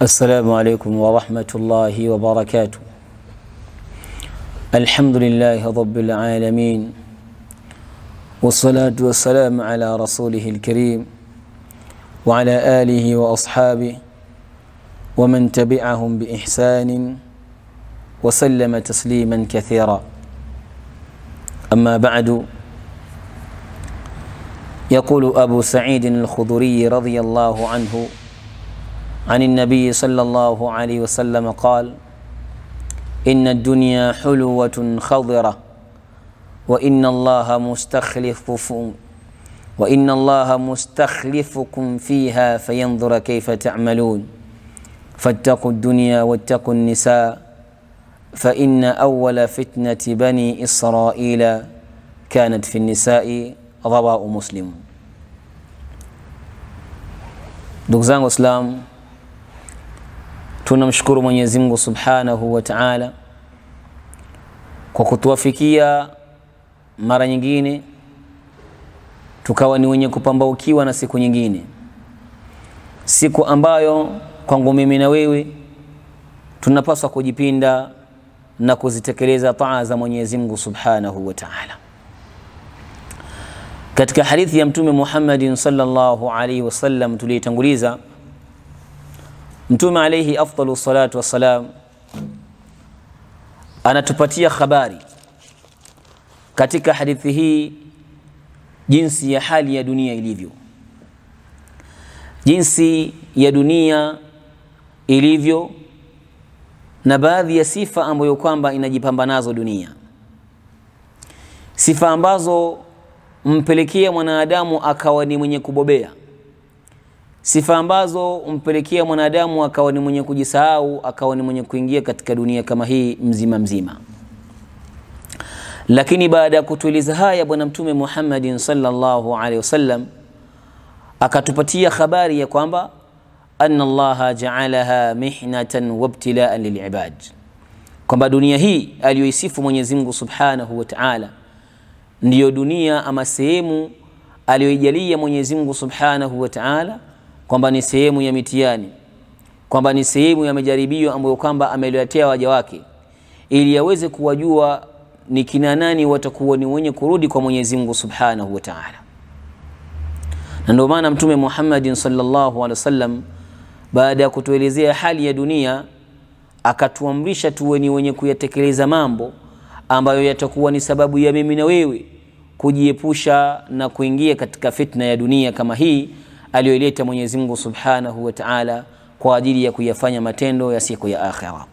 السلام عليكم ورحمة الله وبركاته الحمد لله رب العالمين والصلاة والسلام على رسوله الكريم وعلى آله وأصحابه ومن تبعهم بإحسان وسلم تسليما كثيرا أما بعد يقول أبو سعيد الخضري رضي الله عنه عن النبي صلى الله عليه وسلم قال إن الدنيا حلوة خضرة وإن الله مستخلف وإن الله مستخلفكم فيها فينظر كيف تعملون فاتقوا الدنيا واتقوا النساء فإن أول فتنة بني إسرائيل كانت في النساء رواه مسلم ndugu zangu waislamu tunamshukuru mwenyezi mungu subhanahu wa taala kwa kutuwafikia mara nyingine tukawa ni wenye kupambaukiwa na siku nyingine siku ambayo kwangu mimi na wewe tunapaswa kujipinda na kuzitekeleza taa za mwenyezi mungu subhanahu wa taala katika hadithi ya mtume muhammadin salllahu alaihi wasallam tuliitanguliza mtume alaihi afdalu salatu wassalam anatupatia habari katika hadithi hii jinsi ya hali ya dunia ilivyo jinsi ya dunia ilivyo na baadhi ya sifa ambayo kwamba inajipamba nazo dunia sifa ambazo mpelekea mwanadamu akawa ni mwenye kubobea sifa ambazo mpelekea mwanadamu akawa ni mwenye kujisahau akawa ni mwenye kuingia katika dunia kama hii mzima mzima lakini baada ya kutueleza haya bwana mtume muhammadin salllahu alehi wasallam akatupatia habari ya kwamba ana llaha jaalaha mihnatan wabtilaan lilibad kwamba dunia hii aliyoisifu mwenyezimngu subhanahu wa taala ndiyo dunia ama sehemu aliyoijalia Mwenyezi Mungu Subhanahu wa Ta'ala kwamba ni sehemu ya mitihani, kwamba ni sehemu ya majaribio ambayo kwamba ameletea waja wake ili aweze kuwajua ni kina nani watakuwa ni wenye kurudi kwa Mwenyezi Mungu Subhanahu wa Ta'ala. Na ndio maana Mtume Muhammadin sallallahu alaihi wasallam baada ya kutuelezea hali ya dunia akatuamrisha tuwe ni wenye kuyatekeleza mambo ambayo yatakuwa ni sababu ya mimi na wewe kujiepusha na kuingia katika fitna ya dunia kama hii aliyoileta Mwenyezi Mungu Subhanahu wa Ta'ala kwa ajili ya kuyafanya matendo ya siku ya akhira.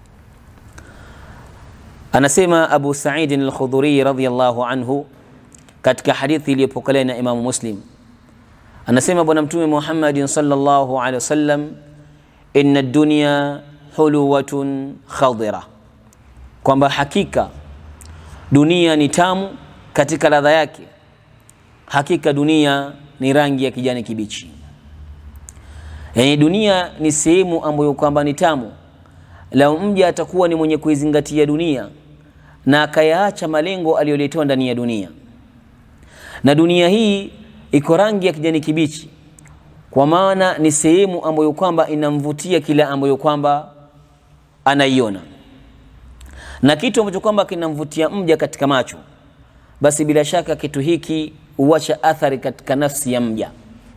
Anasema Abu Sa'id al-Khudri radhiyallahu anhu katika hadithi iliyopokelewa na Imamu Muslim, anasema Bwana Mtume Muhammadin sallallahu alaihi wasallam, inna ad-dunya huluwatun khadira, kwamba hakika dunia ni tamu katika ladha yake hakika dunia ni rangi ya kijani kibichi yaani dunia ni sehemu ambayo kwamba ni tamu lau mja atakuwa ni mwenye kuizingatia dunia na akayaacha malengo aliyoletewa ndani ya dunia na dunia hii iko rangi ya kijani kibichi kwa maana ni sehemu ambayo kwamba inamvutia kila ambayo kwamba anaiona na kitu ambacho kwamba kinamvutia mja katika macho basi bila shaka kitu hiki huacha athari katika nafsi ya mja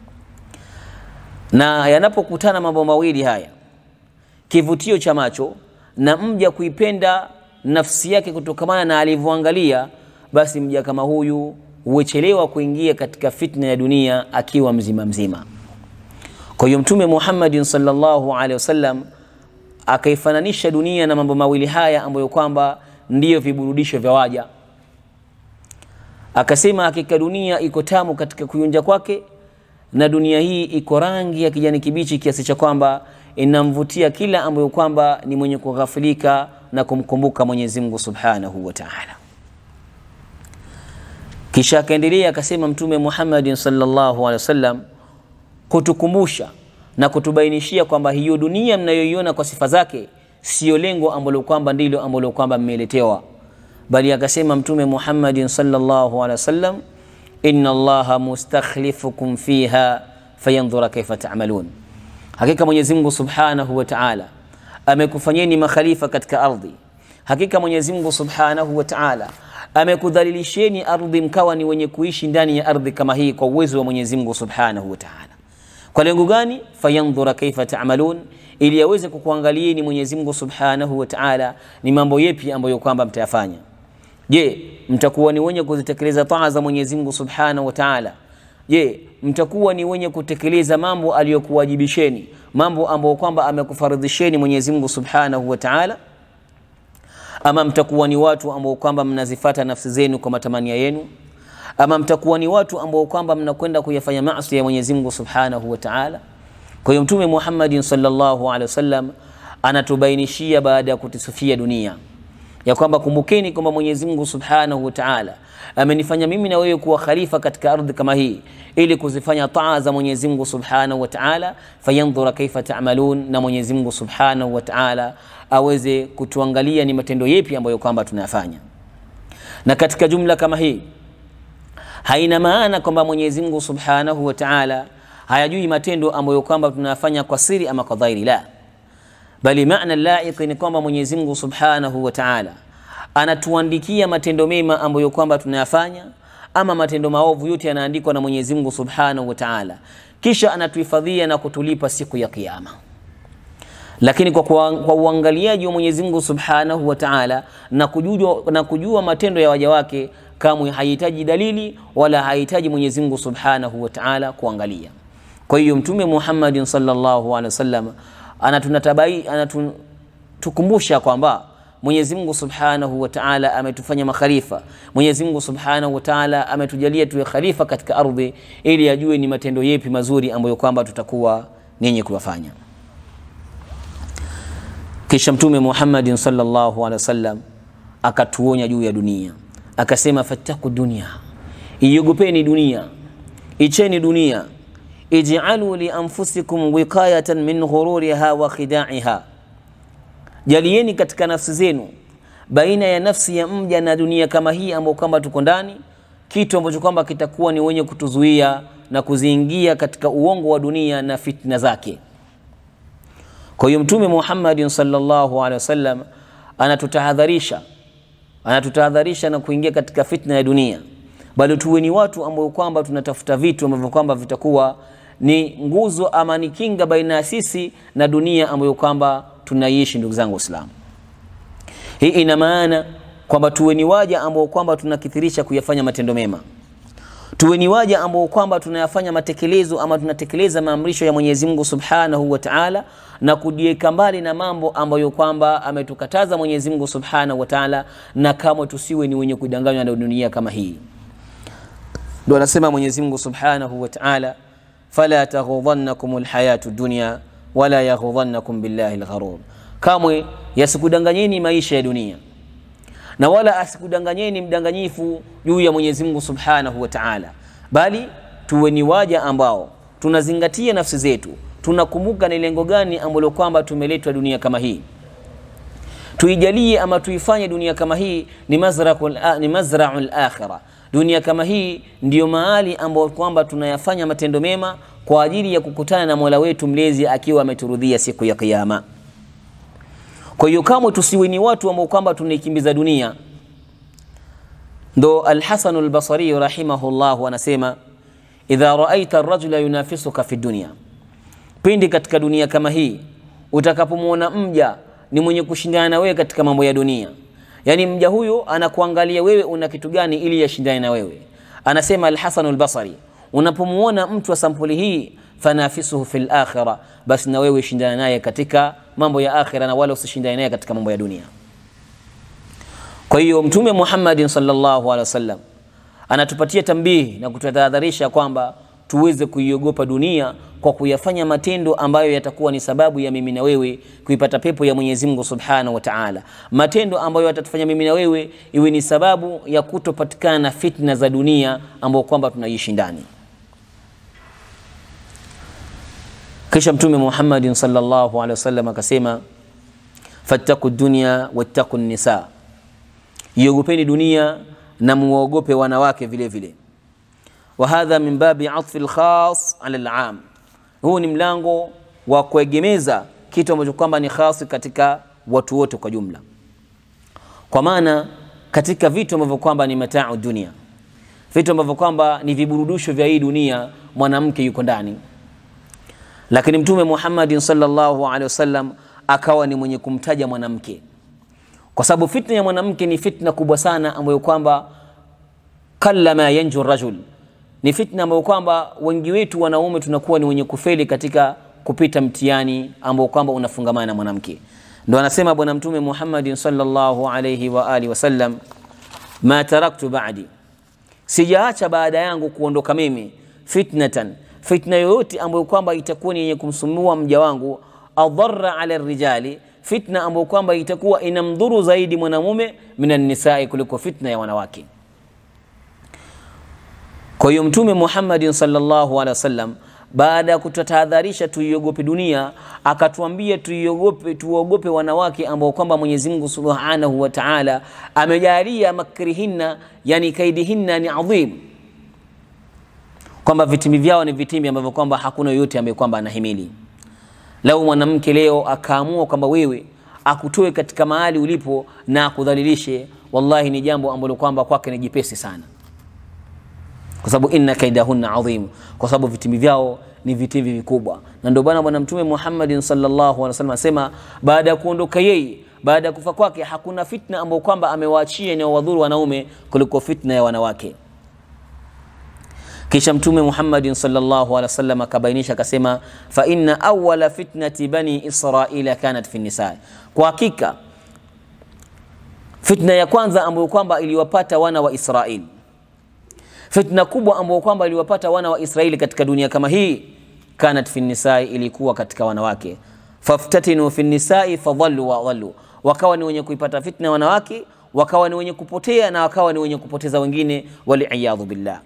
na yanapokutana mambo mawili haya kivutio cha macho na mja kuipenda nafsi yake kutokamana na alivyoangalia basi mja kama huyu huechelewa kuingia katika fitna ya dunia akiwa mzima mzima kwa hiyo mtume muhammadin salllahu alehi wasallam akaifananisha dunia na mambo mawili haya ambayo kwamba ndiyo viburudisho vya waja akasema hakika dunia iko tamu katika kuyunja kwake na dunia hii iko rangi ya kijani kibichi kiasi cha kwamba inamvutia kila ambayo kwamba ni mwenye kughafilika na kumkumbuka mwenyezi mungu subhanahu wa taala kisha akaendelea akasema mtume muhammadin salllahu alehi wasallam kutukumbusha na kutubainishia kwamba hiyo dunia mnayoiona kwa sifa zake siyo lengo ambalo kwamba ndilo ambalo kwamba mmeletewa bali akasema mtume muhammadin salllahu alehi wasallam inna allaha mustakhlifukum fiha fayandhura kaifa tamalun hakika Mwenyezi Mungu Subhanahu wa Ta'ala amekufanyeni makhalifa katika ardhi. Hakika Mwenyezi Mungu Subhanahu wa Ta'ala amekudhalilisheni ardhi mkawa ni wenye kuishi ndani ya ardhi kama hii kwa uwezo wa Mwenyezi Mungu Subhanahu wa Ta'ala. Kwa lengo gani? Fayandhura kaifa ta'malun, ili aweze kukuangalieni Mwenyezi Mungu Subhanahu wa Ta'ala ni mambo yepi ambayo kwamba mtayafanya. Je, mtakuwa ni wenye kuzitekeleza taa za Mwenyezi Mungu Subhanahu wa Ta'ala? Je, mtakuwa ni wenye kutekeleza mambo aliyokuwajibisheni, mambo ambayo kwamba amekufaridhisheni Mwenyezi Mungu Subhanahu wa Ta'ala? Ama mtakuwa ni watu ambao kwamba mnazifata nafsi zenu kwa matamanio yenu? Ama mtakuwa ni watu ambao kwamba mnakwenda kuyafanya maasi ya Mwenyezi Mungu Subhanahu wa Ta'ala? Kwa hiyo Mtume Muhammadin sallallahu alaihi wasallam anatubainishia baada ya kutusufia dunia ya kwamba kumbukeni kwamba Mwenyezi Mungu Subhanahu wa Ta'ala amenifanya mimi na wewe kuwa khalifa katika ardhi kama hii ili kuzifanya taa za Mwenyezi Mungu Subhanahu wa Ta'ala, fayandhura kaifa ta'malun, na Mwenyezi Mungu Subhanahu wa Ta'ala aweze kutuangalia ni matendo yepi ambayo kwamba tunayafanya. Na katika jumla kama hii haina maana kwamba Mwenyezi Mungu Subhanahu wa Ta'ala hayajui matendo ambayo kwamba tunayafanya kwa siri ama kwa dhahiri, la bali maana laiqi ni kwamba Mwenyezi Mungu Subhanahu wa Ta'ala anatuandikia matendo mema ambayo kwamba tunayafanya ama matendo maovu yote yanaandikwa na Mwenyezi Mungu Subhanahu wa Ta'ala, kisha anatuhifadhia na kutulipa siku ya Kiyama. Lakini kwa, kwa, kwa uangaliaji wa Mwenyezi Mungu Subhanahu wa Ta'ala na kujua, na kujua matendo ya waja wake, kamwe hahitaji dalili wala hahitaji Mwenyezi Mungu Subhanahu wa Ta'ala kuangalia. Kwa hiyo Mtume Muhammadin sallallahu alaihi wasallam anatunatabai anatukumbusha kwamba Mwenyezi Mungu Subhanahu wa Ta'ala ametufanya makhalifa. Mwenyezi Mungu Subhanahu wa Ta'ala ametujalia tuwe khalifa katika ardhi ili ajue ni matendo yepi mazuri ambayo kwamba tutakuwa nenye kuyafanya. Kisha Mtume Muhammadin sallallahu alaihi wasallam akatuonya juu ya dunia, akasema fattaku dunia, iogopeni dunia, icheni dunia ij'alu li anfusikum wiqayatan min ghururiha wa khidaiha, jalieni katika nafsi zenu baina ya nafsi ya mja na dunia kama hii ambayo kwamba tuko ndani, kitu ambacho kwamba kitakuwa ni wenye kutuzuia na kuziingia katika uongo wa dunia na fitna zake. Kwa hiyo Mtume Muhammadin sallallahu alaihi wasallam anatutahadharisha, anatutahadharisha na kuingia katika fitna ya dunia, bali tuwe ni watu ambao kwamba tunatafuta vitu ambavyo kwamba vitakuwa ni nguzo ama ni kinga baina ya sisi na dunia ambayo kwamba tunaishi. Ndugu zangu Waislamu, hii ina maana kwamba tuwe ni waja ambao kwamba tunakithirisha kuyafanya matendo mema, tuwe ni waja ambao kwamba tunayafanya matekelezo ama tunatekeleza maamrisho ya Mwenyezi Mungu Subhanahu wa Ta'ala, na kujiweka mbali na mambo ambayo kwamba ametukataza Mwenyezi Mungu Subhanahu wa Ta'ala, na kamwe tusiwe ni wenye kudanganywa na dunia kama hii. Ndio anasema Mwenyezi Mungu Subhanahu wa Ta'ala, fala taghudhannakum alhayatu dunya wala yaghudhannakum billahi algharur, kamwe yasikudanganyeni maisha ya dunia na wala asikudanganyeni mdanganyifu juu ya Mwenyezi Mungu Subhanahu wa Ta'ala, bali tuwe ni waja ambao tunazingatia nafsi zetu, tunakumbuka ni lengo gani ambalo kwamba tumeletwa dunia kama hii. Tuijalie ama tuifanye dunia kama hii ni mazraul ni mazraul akhirah. Dunia kama hii ndiyo mahali ambao kwamba tunayafanya matendo mema kwa ajili ya kukutana na Mola wetu mlezi akiwa ameturudhia siku ya Kiyama. Kwa hiyo kamwe tusiwe ni watu ambao kwamba tunaikimbiza dunia. Ndo Alhasan Albasari rahimahullahu anasema idha raaita arrajula yunafisuka fi dunya, pindi katika dunia kama hii utakapomwona mja ni mwenye kushindana na wewe katika mambo ya dunia, yani mja huyo anakuangalia wewe una kitu gani ili yashindane na wewe. Anasema Alhasan Albasari, unapomwona mtu wa sampuli hii fanafisuhu fil akhira, basi na wewe shindana naye katika mambo ya akhira na wala usishindane naye katika mambo ya dunia. Kwa hiyo Mtume Muhammadin sallallahu alaihi wasallam anatupatia tambihi na kututahadharisha kwamba tuweze kuiogopa dunia kwa kuyafanya matendo ambayo yatakuwa ni sababu ya mimi na wewe kuipata pepo ya Mwenyezi Mungu Subhanahu wa Ta'ala, matendo ambayo yatatufanya mimi na wewe iwe ni sababu ya kutopatikana na fitna za dunia ambayo kwamba tunaishi ndani. Kisha Mtume Muhammadin sallallahu alaihi wasallam akasema, fattaku dunya wattaku nisa, iogopeni dunia na muogope wanawake vile vile. Wa hadha min babi atfi alkhas ala alam, huu ni mlango wa kuegemeza kitu ambacho kwamba ni khasi katika watu wote kwa jumla, kwa maana katika vitu ambavyo kwamba ni mataa dunia, vitu ambavyo kwamba ni viburudisho vya hii dunia, mwanamke yuko ndani. Lakini Mtume Muhammadin sallallahu alaihi wasallam akawa ni mwenye kumtaja mwanamke, kwa sababu fitna ya mwanamke ni fitna kubwa sana, ambayo kwamba kallama yanju rajul, ni fitna ambayo kwamba wengi wetu wanaume tunakuwa ni wenye kufeli katika kupita mtihani ambao kwamba unafungamana na mwanamke. Ndo anasema Bwana Mtume Muhammadin sallallahu alayhi wa alihi wasallam, ma taraktu ba'di, sijaacha baada yangu kuondoka mimi, fitnatan, fitna yoyote ambayo kwamba itakuwa ni yenye kumsumbua mja wangu, adharra ala rijali, fitna ambayo kwamba itakuwa inamdhuru zaidi mwanamume minan nisai, kuliko fitna ya wanawake. Kwa hiyo Mtume Muhammadin sallallahu alaihi wasallam baada ya kututahadharisha tuiogope dunia, akatuambia tuiogope, tuogope wanawake ambao kwamba Mwenyezi Mungu Subhanahu wa Ta'ala amejalia makrihinna, yani kaidihinna ni adhim, kwamba vitimbi vyao ni vitimbi ambavyo kwamba hakuna yoyote ambaye kwamba anahimili. Lau mwanamke leo akaamua kwamba wewe akutoe katika mahali ulipo na akudhalilishe, wallahi ni jambo ambalo kwamba kwake ni jipesi sana kwa sababu inna kaidahunna adhim, kwa sababu vitimbi vyao ni vitimbi vikubwa. Na ndio bwana bwana Mtume Muhammadin sallallahu alaihi wasallam asema, baada ya kuondoka yeye, baada ya kufa kwake, hakuna fitna ambayo kwamba amewaachia inayowadhuru wanaume kuliko fitna ya wanawake. Kisha Mtume Muhammadin sallallahu alaihi wasallam akabainisha akasema, fa inna awwala fitnati bani israila kanat fi nisa, kwa hakika fitna ya kwanza ambayo kwamba iliwapata wana wa Israeli fitna kubwa ambayo kwamba iliwapata wana wa Israeli katika dunia kama hii, kanat fi nisai, ilikuwa katika wanawake. Faftatinu fi nisai fadhallu wa dhallu, wakawa ni wenye kuipata fitna wanawake, wakawa ni wenye kupotea na wakawa ni wenye kupoteza wengine, waliyadhu billah.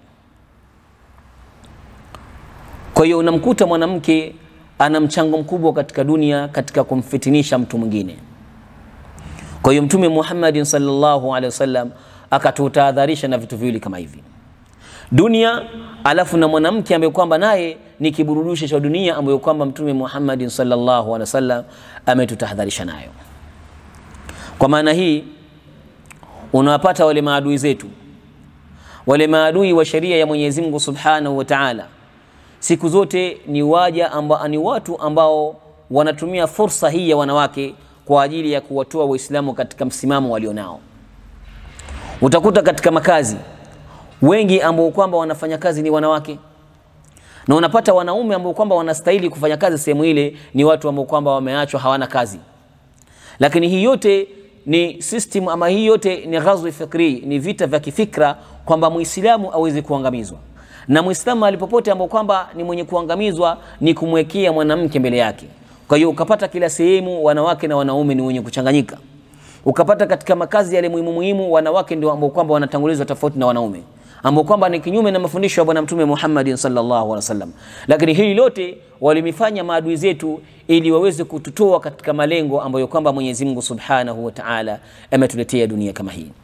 Kwa hiyo unamkuta mwanamke ana mchango mkubwa katika dunia katika kumfitinisha mtu mwingine. Kwa hiyo Mtume Muhammadin sallallahu alaihi wasallam akatutahadharisha na vitu viwili kama hivi dunia alafu na mwanamke ambaye kwamba naye ni kiburudisho cha dunia ambayo kwamba Mtume Muhammadin sallallahu alaihi wasallam ametutahadharisha nayo. Kwa maana hii unawapata wale maadui zetu, wale maadui wa sheria ya Mwenyezi Mungu Subhanahu wa Ta'ala, siku zote ni waja amba, ni watu ambao wanatumia fursa hii ya wanawake kwa ajili ya kuwatoa Waislamu katika msimamo walionao. Utakuta katika makazi wengi ambao kwamba wanafanya kazi ni wanawake, na unapata wanaume ambao kwamba wanastahili kufanya kazi sehemu ile ni watu ambao kwamba wameachwa hawana kazi. Lakini hii yote ni system ama hii yote ni ghazwi fikri, ni vita vya kifikra kwamba Muislamu aweze kuangamizwa, na Muislamu alipopote ambao kwamba ni mwenye kuangamizwa ni kumwekea mwanamke mbele yake. Kwa hiyo ukapata kila sehemu wanawake na wanaume ni wenye kuchanganyika, ukapata katika makazi yale muhimu muhimu wanawake ndio ambao kwamba wanatangulizwa tofauti na wanaume ambao kwamba ni kinyume na mafundisho ya Bwana Mtume Muhammadin sallallahu alaihi wasallam. Lakini hili lote walimifanya maadui zetu ili waweze kututoa katika malengo ambayo kwamba Mwenyezi Mungu Subhanahu wa Ta'ala ametuletea dunia kama hii.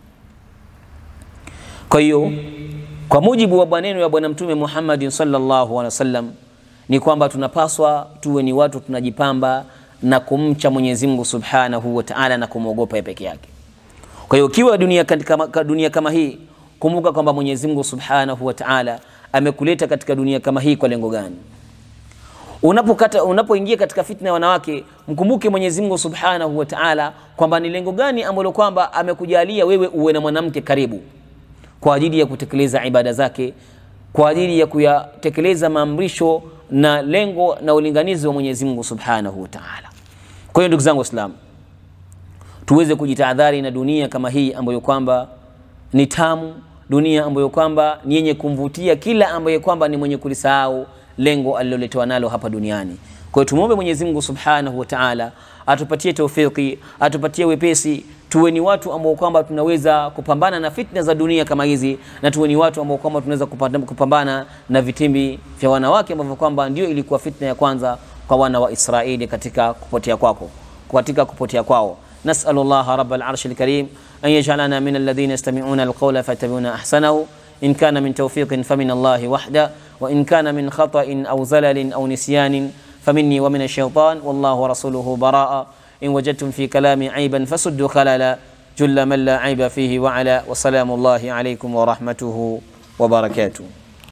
Kwa hiyo kwa mujibu wa maneno ya Bwana Mtume Muhammadin sallallahu alaihi wasallam ni kwamba tunapaswa tuwe ni watu tunajipamba na kumcha Mwenyezi Mungu Subhanahu wa Ta'ala na kumwogopa yeye peke yake. Kwa hiyo ukiwa dunia katika dunia kama hii kumbuka kwamba Mwenyezi Mungu Subhanahu wa Ta'ala amekuleta katika dunia kama hii kwa lengo gani? Unapokata unapoingia katika fitna ya wanawake, mkumbuke Mwenyezi Mungu Subhanahu wa Ta'ala kwamba ni lengo gani ambalo kwamba amekujalia wewe uwe na mwanamke karibu kwa ajili ya kutekeleza ibada zake, kwa ajili ya kuyatekeleza maamrisho na lengo na ulinganizi wa Mwenyezi Mungu Subhanahu wa Ta'ala. Kwa hiyo ndugu zangu Waislamu, tuweze kujitahadhari na dunia kama hii ambayo kwamba ni tamu, dunia ambayo kwamba ni yenye kumvutia kila ambaye kwamba ni mwenye kulisahau lengo aliloletewa nalo hapa duniani. Kwa hiyo tumwombe Mwenyezi Mungu Subhanahu wa Ta'ala atupatie taufiki, atupatie wepesi, tuwe ni watu ambao kwamba tunaweza kupambana na fitna za dunia kama hizi, na tuwe ni watu ambao kwamba tunaweza kupambana na vitimbi vya wanawake ambavyo kwamba ndio ilikuwa fitna ya kwanza kwa wana wa Israeli katika kupotea kwako, katika kupotea kwao. نسأل الله رب العرش الكريم أن يجعلنا من الذين يستمعون القول فيتبعون أحسنه إن كان من توفيق فمن الله وحده وإن كان من خطأ أو زلل أو نسيان فمني ومن الشيطان والله ورسوله براء إن وجدتم في كلامي عيبا فسدوا خللا جل من لا عيب فيه وعلا وسلام الله عليكم ورحمته وبركاته